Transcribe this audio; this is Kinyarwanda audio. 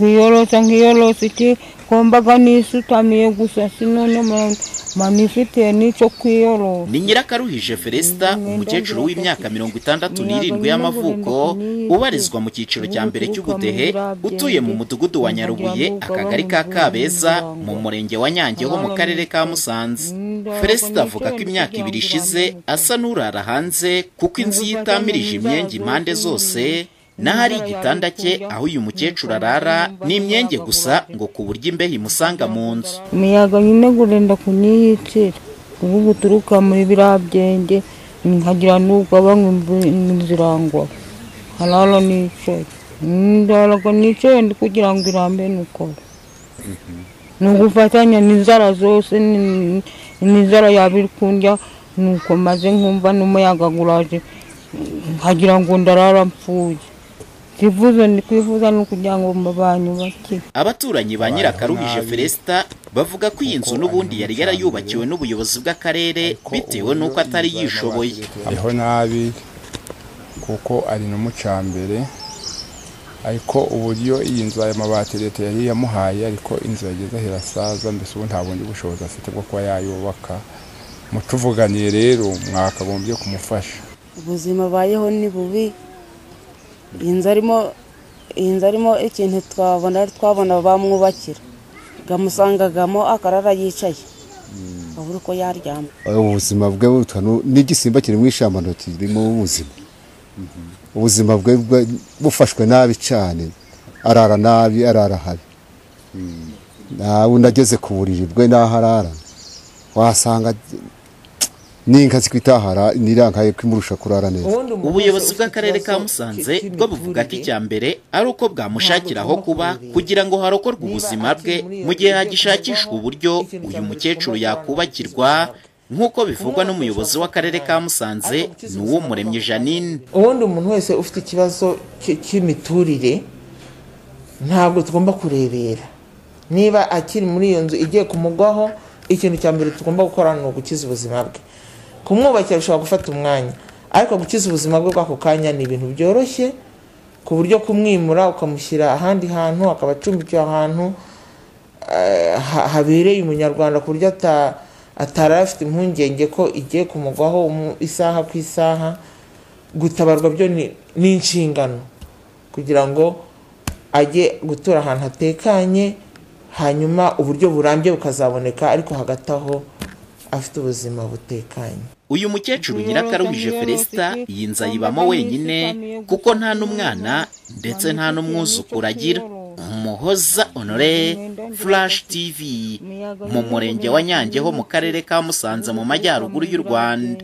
nkiyorosa nkiyorosa iki kumbaga nisutamiye gusa sinone manisutiye n'icyo kwiyorosa ni nyirakaruhije feresita umukecuru w'imyaka mirongo itandatu n'irindwi y'amavuko ubarizwa mu cyiciro cya mbere cy'ubudehe utuye mu mudugudu wa nyarubuye akagari ka kabeza mu murenge wa nyange ho mu karere ka musanze feresita avuga ko imyaka ibiri ishize asa n'urara hanze kuko inzu ye itamirije imyenge impande zose n'ahari igitanda cye aho uyu mukecuru arara ni imyenge gusa ngo ku buryo imbeho imusanga mu nzu imiyaga nyine gurenda kuniyicira ubu buturuka muri biriya byenge nkagira n'ubwoba nzirangwa harara nicaye ndaraga nicaye ndi kugira ngo irambe nukora ni ugufatanya n'inzara zose ni- n'inzara yaba iri kundya nuko maze nkumva n'umuyaga guraje nkagira ngo ndarara mpfuye ikivuzo ndi kwifuza ni ukugira ngo abantu bakire abaturanyi ba nyirakaruhije feresita bavuga ko iyi nzu n'ubundi yari yarayubakiwe n'ubuyobozi bw'akarere bitewe n'uko atari yishoboye hariho nabi kuko ari n'umucambere ariko uburyo iyi nzu ayo mabati leta yari yamuhaye ariko inzu yageze aho irasaza mbese ubu nta bundi bushobozi afite bwo kuba yayubaka mutuvuganiye rero mwakagombye kumufasha ubuzima abayeho ni bubi iyi nzu arimo iyi nzu arimo ikintu twabona twabona bamwubakira bamusangagamo akarara yicaye abura uko yaryama ubuzima bwe butwa nu- n'igisimba kiri mu ishyamba kirimo ubuzima ubuzima bwe bwe bufashwe nabi cyane arara nabi arara habi nawe unageze ku buriri bwe n'aho arara wasanga n'inka zikwitahara n'irankaye kwimurusha kurara neza ubuyobozi bw'akarere ka musanze bwo buvuga ko icya mbere ari uko bwamushakira aho kuba kugira ngo harokorwe ubuzima bwe mu gihe hagishakishwa uburyo uyu mukecuru yakubakirwa nk'uko bivugwa n'umuyobozi w'akarere ka musanze ni uw'umuremyi janine ubundi umuntu wese ufite ikibazo cy- cy'imiturire ntabwo tugomba kurebera niba akiri muri iyo nzu igiye kumugwaho ikintu cya mbere tugomba gukora ni ugukiza ubuzima bwe kumwubakira bishobora gufata umwanya ariko gukiza ubuzima bwe bw'ako kanya ni ibintu byoroshye ku buryo kumwimura ukamushyira ahandi hantu akaba acumbikiwe ahantu eh, ha- habereye umunyarwanda ku buryo ata- atari afite impungenge ko igiye kumugwaho umu- isaha ku isaha gutabarwa byo ni ni inshingano kugira ngo ajye gutura ahantu hatekanye hanyuma uburyo burambye bukazaboneka ariko hagati aho afite ubuzima butekanye uyu mukecuru nyirakaruhije feresita iyi nzu ayibamo wenyine kuko nta n'umwana ndetse nta n'umwuzukuru agira umuhoza honore flash tv mu murenge wa nyange ho mu karere ka musanze mu majyaruguru y'u rwanda